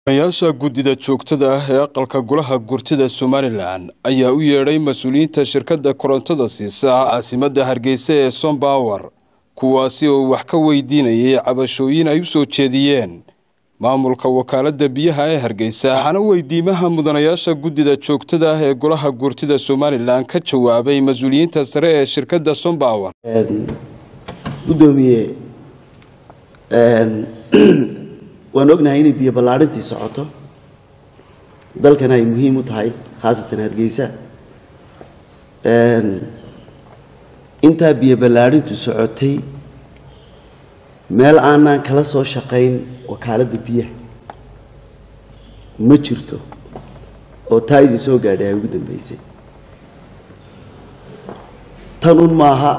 yaasha guddida joogtada ah ee aqalka golaha gurtida somalilan ayaa u yeedhay mas-uuliyiinta shirkadda korontada siisa caasimadda hargeysa ee sombawer kuwaasi oo wax ka weydiinayay cabashooyin ay u soo jeediyeen maamulka wakaaladda biyaha ee hargeysa waxaana weydiimaha mudanayaasha guddida joogtada ah ee golaha gurtida somalilan ka jawaabay mas-uuliyiinta sare ee shirkadda sombawer gudoomiye waan ognahay inay biyo ballaadhintii socoto dalkana ay muhiim u tahay khaasatan hargeysa intaa biyo ballaadhintu socotay meel aanaan kala soo shaqayn wakaaladda biyaha ma jirto oo taa idin soo gaadhay ay ugu dambeysay tanun maaha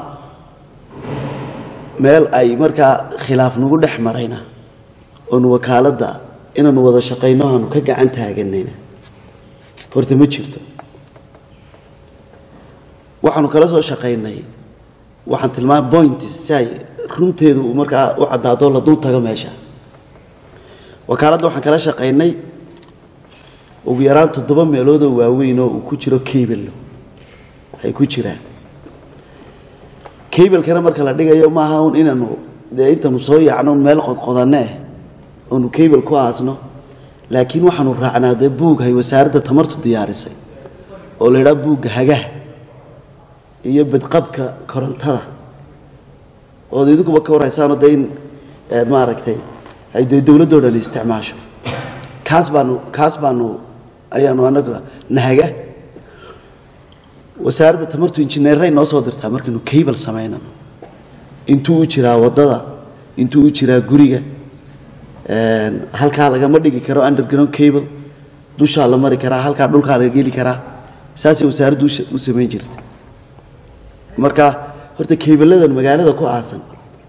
meel ay markaa khilaaf nagu dhex marayna oonu wakaaladda inaanu wada shaqayno aanu ka gacan taaganayna horta ma jirto waxaanu kala soo shaqaynay waxaan tilmaamay point si ay runteedu markaa u caddaado la dul tago meesha wakaaladda waxaan kala shaqaynay ugu yaraan toddoba meeloodoo waaweyn oo uu ku jiro cabello ay ku jiraan cablekana marka la dhigayo maaha un inaanu dee intaanu soo yaacno meel qodqodanne ah oonu cable ku aasno laakiin waxaanu raacnaa dee buug hay wasaaradda tamartu diyaarisay oo la idhaha buugga hagaha iyo badqabka korontada ood idinkuba ka warhaysaano dee in maaragtay ay dee dowladdoo dhan isticmaasho kaas baanu kaas baanu ayaanu anaga nahaga wasaaradda tamartu injineeray noo soo dirtaa markaynu cable samaynano intuu u jiraa waddada intuu u jiraa guriga halkaa lagama dhigi karo underground cable dushaa la mari karaa halkaa dhulkaa laga geli karaa saasay wasaaraddu u samayn jirta marka horta cabeladan magaalada ku aasan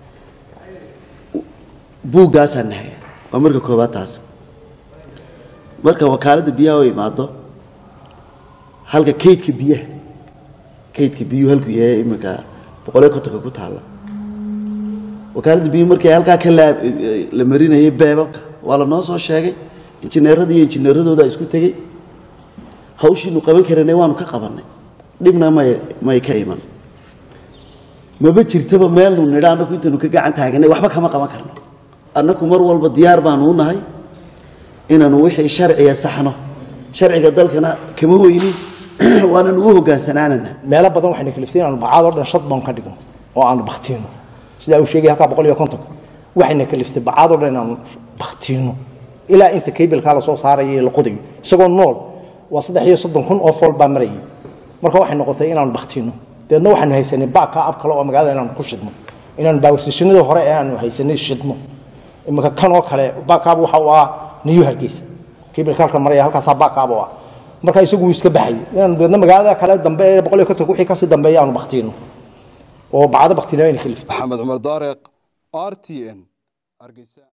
buuggaasaa nahaya waa marka koobaad taas marka wakaaladda biyaha oo imaado halka kaydka biyaha kaydka biyuhu halku yahay iminka boqoliyo kontonka ku taalla wakaaladda biyuhu markii halkaa ka la marinayay beebabka waa la noo soo sheegay injineerada iyo injineeradooda isku tegey hawshiinu qaban karanay waanu ka qabannay dhibna may may ka iman maba jirtaba meelnu nidha annaku intaynu ka gacan taaganay waxba kama qaban karno annaku mar walba diyaar baanu u nahay inaanu wixii sharciga saxno sharciga dalkana kama weynin waanan ugu hogaansanaanana meelo badan waxayna kaliftay inaanu bacaad oo dhan shad doon ka dhigno oo aanu baktiino sidaa uu sheegay halkaa boqol iyo kontonka waxayna kaliftay bacaad oo dhan inaanu baktiino ilaa inta kaybelkaa lasoo saarayo ee la qodayo isagoo nool waa saddex iyo soddon kun oo fool baa marayay marka waxay noqotay inaanu baktiino dabeedna waxaanu haysanay baaka ab kale oo magaalada inaanu ku shidno inaanu baawarstashinadii hore ee aanu haysanay shidno iminka kan oo kale baakaab waxa uu ah niyu hargeysa kaybelka halka maraya halkaasaa baakaab oo ah marka isagu wuu iska baxay inaanu dabeedna magaalada kale dambe ee boqol iyo kontonka wixii kasii dambeeya aanu baktiino oo bacdo baktiino ayna kalifta maxamed cumar daareq r t n